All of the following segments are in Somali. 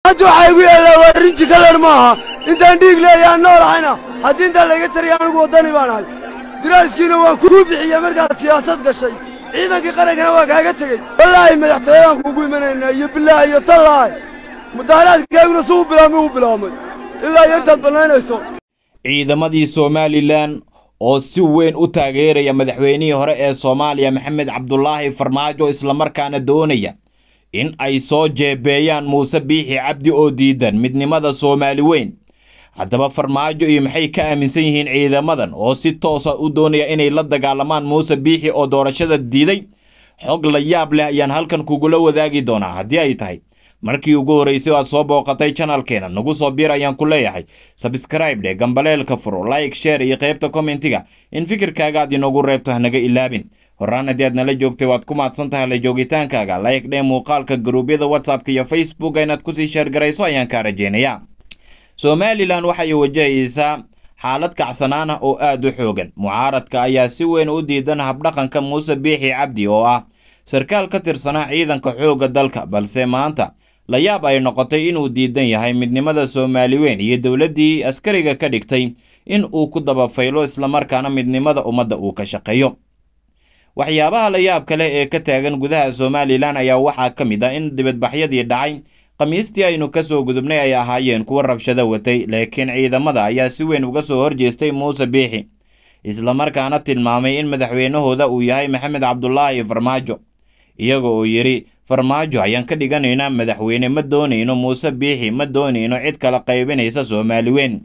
hadda waxaa igu yaallaa waa rinji kalar maaha intaan dhiig leeyaan noolahayna haddii intaa layga tariya anigu waddani baan ahay diraaskiina waan kuu bixiya markaad siyaasad gashay ciidankii qarankana waa kaaga tegey wallaahi madaxtooyadaan kuugu imanaynaa iyo bilaahi iyo tallaahi mudaaharaadkaaguna suu bilaabmay uu bilaabmay ilaa iyo intaad bannaynayso ciidamadii somalilan oo si weyn u taageeraya madaxweynihii hore ee soomaaliya maxamed cabdulaahi farmaajo islamarkaana doonaya in ay soo jeebeeyaan muuse biixi cabdi oo diidan midnimada soomaali weyn haddaba farmaajo iyo maxay ka aaminsan yihiin ciidamadan oo si toosa u doonaya inay la dagaalamaan muuse biixi oo doorashada diiday xog la yaab leh ayaan halkan kugula wadaagi doonaa haddii ay tahay markii ugu horraysay aad soo booqatay janalkeena nagu soo biir ayaan ku leeyahay sabskraib dhe gambaleelka furo like sheer iyo qaybta kommentiga in fikirkaaga aad inoogu reebto hanaga ilaabin horaan haddii aad nala joogtay waad ku mahadsan tahay la joogitaankaaga like dhe muuqaalka garuubyada whatsappka iyo facebooka inaad kusii sheergarayso ayaan kaa rajeynayaa somalilan waxay wajahaysaa xaalad kacsanaan ah oo aad u xoogan mucaaradka ayaa si weyn u diidan habdhaqanka muuse biixi cabdi oo ah sarkaal ka tirsanaa ciidanka xoogga dalka balse maanta la yaab ay noqotay inuu diidan yahay midnimada soomaali weyn iyo dowladdii askariga ka dhigtay in uu ku dabafaylo islamarkaana midnimada ummadda uu ka shaqeeyo waxyaabaha la yaab kale ee ka taagan gudaha somalilan ayaa waxaa ka mid ah in dibadbaxyadii dhacay khamiistii aynu ka soo gudubnay ay ahaayeen kuwa rabshado watay laakiin ciidamada ayaa si weyn uga soo horjeestay muuse biixi islamarkaana tilmaamay in madaxweynahooda uu yahay maxamed cabdulaahi farmaajo iyaga oo yidhi farmaajo ayaan ka dhiganaynaa madaxweyne ma doonayno muuse biixi ma doonayno cid kala qaybinaysa soomaali weyn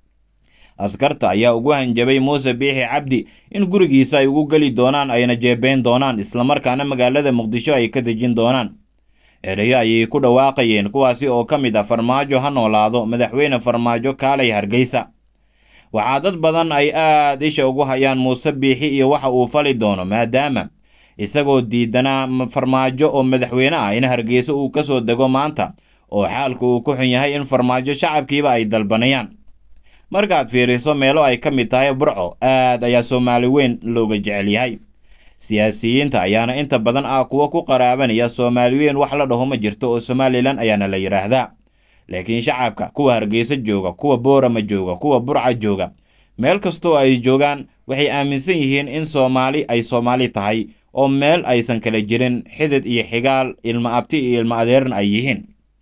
askarta ayaa ugu hanjabay muuse biixi cabdi in gurigiisa ay ugu geli doonaan ayna jeebeyn doonaan islamarkaana magaalada muqdisho ay ka dejin doonaan ereyo ayay ku dhawaaqayeen kuwaasi oo ka mid ah farmaajo ha noolaado madaxweyne farmaajo kaalay hargeysa waxaa dad badan ay aad isha ugu hayaan muuse biixi iyo waxa uu fali doono maadaama isagoo diidanaa farmaajo oo madaxweyne ah in hargeysa uu ka soo dego maanta oo xaalku uu ku xun yahay in farmaajo shacabkiiba ay dalbanayaan markaad fiiriso meelo ay ka mid tahay burco aad ayaa soomaali weyn looga jecel yahay siyaasiyiinta ayaana inta badan ah kuwa ku qaraabanaya soomaali weyn wax la dhaho ma jirto oo somalilan ayaana la yidhaahdaa laakiin shacabka kuwa hargeysa jooga kuwa boorama jooga kuwa burca jooga meel kastoo ay joogaan waxay aaminsan yihiin in soomaali ay soomaali tahay oo meel aysan kala jirin xidid iyo xigaal ilmo abti iyo ilmo adeerna ay yihiin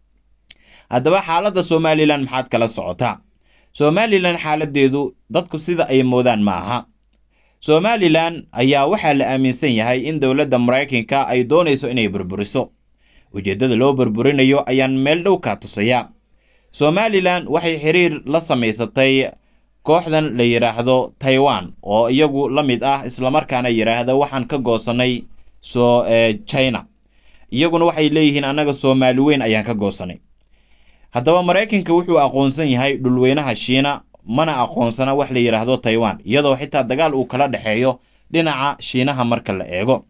haddaba xaaladda somalilan maxaad kala socotaa somalilan xaaladeedu dadku sida ay moodaan ma aha somalilan ayaa waxaa la aaminsan yahay in dowladda maraykanka ay doonayso inay burburiso ujeeddada loo burburinayo ayaan meel dhow kaa tusayaa somalilan waxay xiriir la samaysatay kooxdan la yidhaahdo taiwan oo iyagu la mid ah islamarkaana yidhaahda waxaan ka goosanay so china iyaguna waxay leeyihiin annaga soomaali weyn ayaan ka goosanay haddaba maraykanka wuxuu aqoonsan yahay dhulweynaha shiina mana aqoonsana wax la yidhaahdo taiwan iyadoo xitaa dagaal uu kala dhexeeyo dhinaca shiinaha marka la eego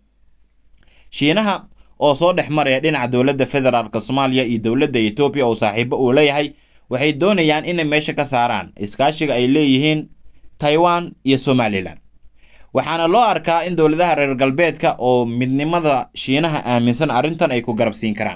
shiinaha oo soo dhex maraya dhinaca dowladda federaalk soomaaliya iyo dowladda etoobiya oo saaxiibo uu leeyahay waxay doonayaan inay meesha ka saaraan iskaashiga ay leeyihiin taiwan iyo somalilan waxaana loo arkaa in dowladaha reer galbeedka oo midnimada shiinaha aaminsan arrintan ay ku garabsiin karaan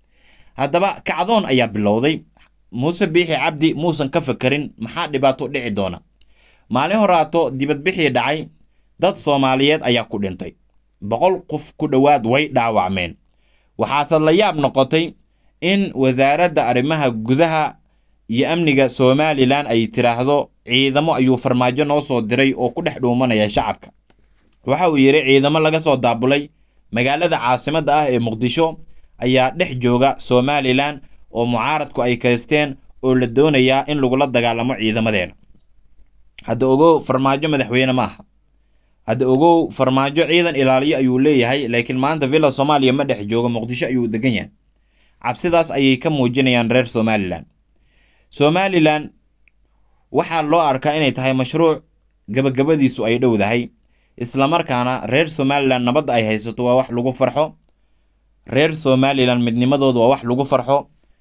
haddaba kacdoon ayaa bilowday muuse biixi cabdi muusan ka fakerin maxaa dhibaato dhici doona maalin horaato dibadbixii dhacay dad soomaaliyeed ayaa ku dhintay boqol qof ku dhowaad way dhaawacmeen waxaase la yaab noqotay in wasaaradda arrimaha gudaha iyo amniga somalilan ay tiraahdo ciidamo ayuu farmaajo noo soo diray oo ku dhex dhuumanaya shacabka waxa uu yidhi ciidamo laga soo daabulay magaalada caasimadda ah ee muqdisho ayaa dhex jooga somalilan oo mucaaradku ay kaysteen oo la doonayaa in lagula dagaalamo ciidamadeena hadda ogow farmaajo madaxweyne ma aha hadda ogow farmaajo ciidan ilaaliyo ayuu leeyahay laakiin maanta villa soomaaliya ma dhex joogo muqdisho ayuu degan yahay cabsidaas ayay ka muujinayaan reer somalilan somalilan waxaa loo arkaa inay tahay mashruuc gabagabadiisu ay dhowdahay islamarkaana reer somalilan nabadda ay haysato waa wax lagu farxo reer somalilan midnimadooda waa wax lagu farxo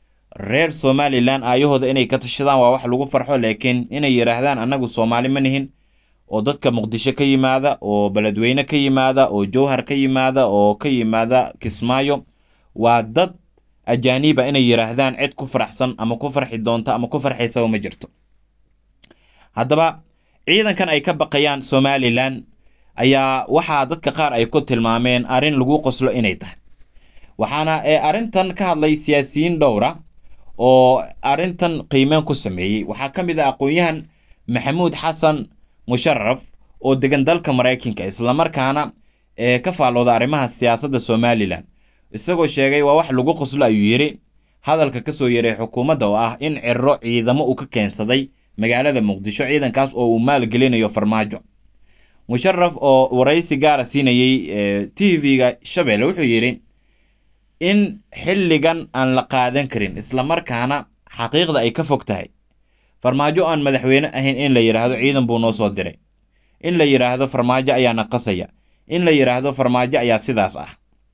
reer somalilan aayahooda inay ka tashadaan waa wax lagu farxo laakiin inay yidhaahdaan annagu soomaali ma nihin oo dadka muqdisho ka yimaada oo beledweyne ka yimaada oo jowhar ka yimaada oo ka yimaada kismaayo waa dad ajaaniba inay yidhaahdaan cid ku faraxsan ama ku farxi doonta ama ku farxaysaba ma jirto haddaba ciidankan ay ka baqayaan somalilan ayaa waxaa dadka qaar ay ku tilmaameen arrin lagu qoslo inay tahay waxaana ee arrintan ka hadlay siyaasiyiin dhowra oo arrintan qiimeen ku sameeyey waxaa ka mid ah aqoon-yahan maxamuud xasan musharaf oo degan dalka maraykanka islamarkaana ee ka faallooda arrimaha siyaasadda somalilan isagoo sheegay waa wax lagu qoslo ayuu yidhi hadalka ka soo yeeray xukuumadda oo ah in ciro ciidamo uu ka keensaday magaalada muqdisho ciidankaas oo uu maalgelinayo farmaajo musharaf oo waraysi gaara siinayey t v-ga shabeelle wuxuu yidhi in xilligan aan la qaadan karin islamarkaana xaqiiqda ay ka fog tahay farmaajo aan madaxweyne ahayn in la yidhaahdo ciidan buu noo soo diray in la yidhaahdo farmaajo ayaa naqasaya in la yidhaahdo farmaajo ayaa sidaas ah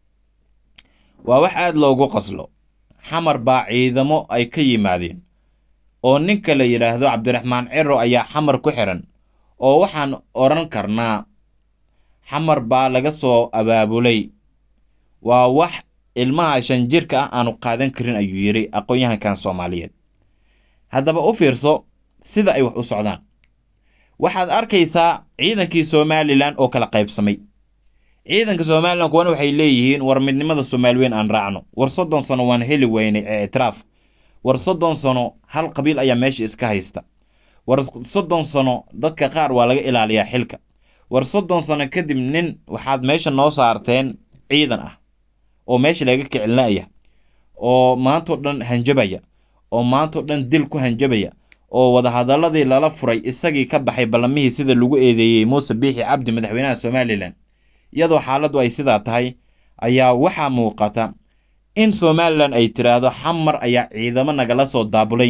waa wax aada loogu qoslo xamar baa ciidamo ay ka yimaadeen oo ninka la yidhaahdo cabdiraxmaan ciro ayaa xamar ku xiran oo waxaan odhan karnaa xamar baa laga soo abaabulay waa wax ilmaha shan jirka ah aanu qaadan karin ayuu yidhi aqoon-yahankan soomaaliyeed haddaba u fiirso sida ay wax u socdaan waxaad arkaysaa ciidankii somalilan oo kala qaybsamay ciidanka somalilan kuwana waxay leeyihiin war midnimada soomaaliweyn aan raacno war soddon sano waan heli weynay ee itiraaf war soddon sano hal qabiil ayaa meesha iska haysta war soddon sano dadka qaar waa laga ilaaliyaa xilka war soddon sano kadib nin waxaad meesha noo saarteen ciidan ah oo meesha laga kicilinaya oo maantao dhan hanjabaya oo maantao dhan dil ku hanjabaya oo wadahadaladii lala furay isagii ka baxay ballamihii sida lagu eedeeyey muuse biixi cabdi madaxweynaha somalilan iyadoo xaaladdu ay sidaa tahay ayaa waxaa muuqata in somalilan ay tiraahdo xamar ayaa ciidamo nagala soo daabulay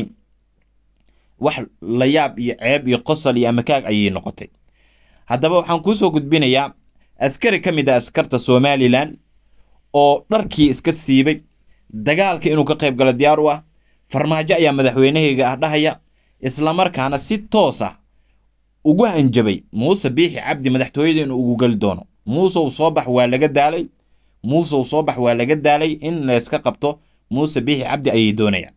wax la yaab iyo ceeb iyo qosol iyo amakaag ayay noqotay haddaba waxaan kuusoo gudbinayaa askari ka mid a askarta somalilan oo dharkii iska siibay dagaalka inuu ka qayb galo diyaar u ah farmaajo ayaa madaxweynahayga ah dhahaya islamarkaana si toos ah ugu hanjabay muuse biixi cabdi madaxtooyada inuu ugu geli doono muusew soo bax waa laga daalay muusew soo bax waa laga daalay in layska qabto muuse biixi cabdi ayay doonayaan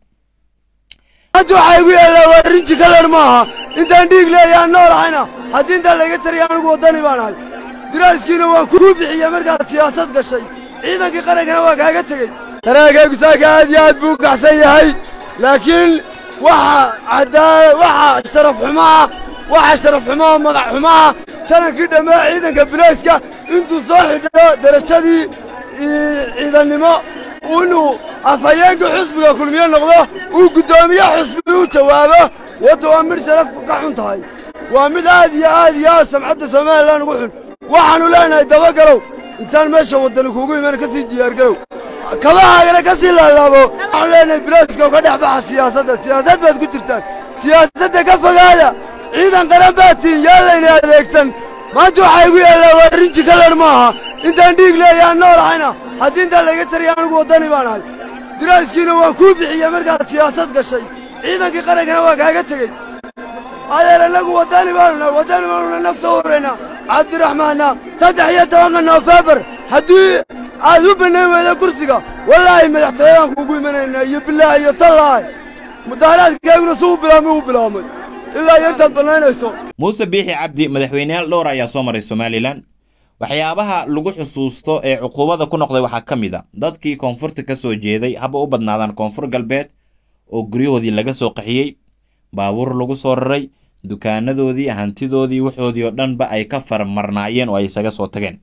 hadda waxaa igu yaallaa waa rinji kalar maaha intaan dhiig leeyaan noolahayna haddii intaan layga tariya anigu waddani baan ahay diraaskiina waan kuu bixiya markaad siyaasad gashay ciidankii qarankana waa kaaga tegey dareenkaygu saaka aad iyo aad buu u kacsan yahay laakiin waxa caddaala waxa sharaf xumaa waxa sharaf xumaa magac xumaa janankii dhammaa ciidanka bilayska intuu soo xidho derajadii ciidannimo inuu afhayeenka xusbiga kulmiye noqdo uu guddoomiye xusbi u jawaabo wadda waa mid sharaf ka xun tahay waa mid aad iyo aad iyo aad samcadda somalilan ugu xun waxaannu leenahay dabagalow intaan meesha waddani kuugu iman ka sii diyaargarow kabahaagana ka sii laalaabo waxaanu leenahay bilayska ka dhex baxa siyaasadda siyaasad baad ku jirtaan siyaasadda ka fogaada ciidan qaran baa tiin yaa layna adeegsan maanta waxaa igu yaallaa waa rinji kalar maaha intaan dhiig leeyaan noolahayna haddii intaan layga tariya anigu waddani baan ahay diraaskiina waan kuu bixiya markaad siyaasad gashay ciidankii qarankana waa kaaga tegey adeer annagu waddani baanu nahay waddani baanuna nafta u huraynaa cabdiraxmaanna saddex iyo tobanka noofembar haddii aad u bannayn weyda kursiga wallaahi madaxtooyadaan kuugu imanaynaa iyo bilaahi iyo tallaahi mudaaharaadkaaguna si u bilaabmay u bilaabmay ilaa iyo intaad bannaynayso muuse biixi cabdi madaxweyneyaal dhowr ayaa soo maray somalilan waxyaabaha lagu xusuusto ee cuquubada ku noqday waxaa ka mid a dadkii koonfurta ka soo jeeday haba u badnaadaan koonfur galbeed oo guryahoodii laga soo qaxiyey baabuur lagu soo raray dukaanadoodii hantidoodii waxoodii oo dhanba ay ka farmarnaayeen oo ay isaga soo tageen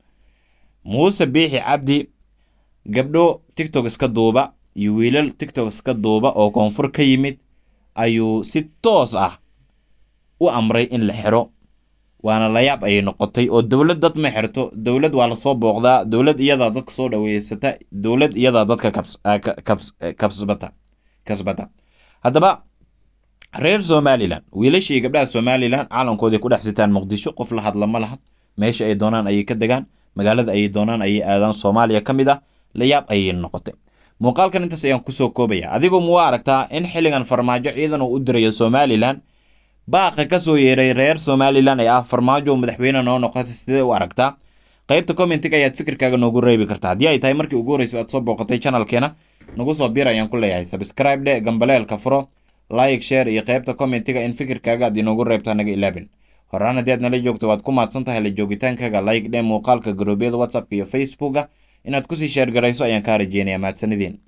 muuse biixi cabdi gabdho tigtok iska duuba iyo wiilal tigtok iska duuba oo koonfur ka yimid ayuu si toos ah u amray in la xiro waana layaab ayay noqotay oo dowlad dad ma xirto dowlad waa lasoo booqdaa dowlad iyadaa dadka soo dhaweysata dowlad iyadaa dadka kabsbata kasbata haddaba reer somalilan wiilashii gabdhaha somalilan caalamkoodii ku dhex sitaan muqdisho qof la hadla ma laha meesha ay doonaan ayay ka degaan magaalada ayay doonaan ayay aadaan soomaaliya ka mid ah layaab ayay noqotay muuqaalkan intaas ayaan kusoo koobaya adigu mu aragtaa in xilligan farmaajo ciidan uu u dirayo somalilan baaqa ka soo yeeray reer somalilan ee ah farmaajo madaxweyne noo noqota sidee u aragtaa qaybta commentiga ayaad fikirkaaga noogu reebi kartaa haddii ay tahay markii ugu horreyso aad soo booqatay channelkeena nagu soo bir ayaan ku leeyahay subscribe dhe gambaleelka furo like share iyo qaybta commentiga in fikirkaaga aad inoogu reebto hanaga ilaabin horaan haddii aad nala joogto waad ku mahadsan tahay la joogitaankaaga like dhe muuqaalka garoobyada whatsappka iyo facebooka inaad kusii sheergarayso ayaan kaa rajeynaya mahadsanideen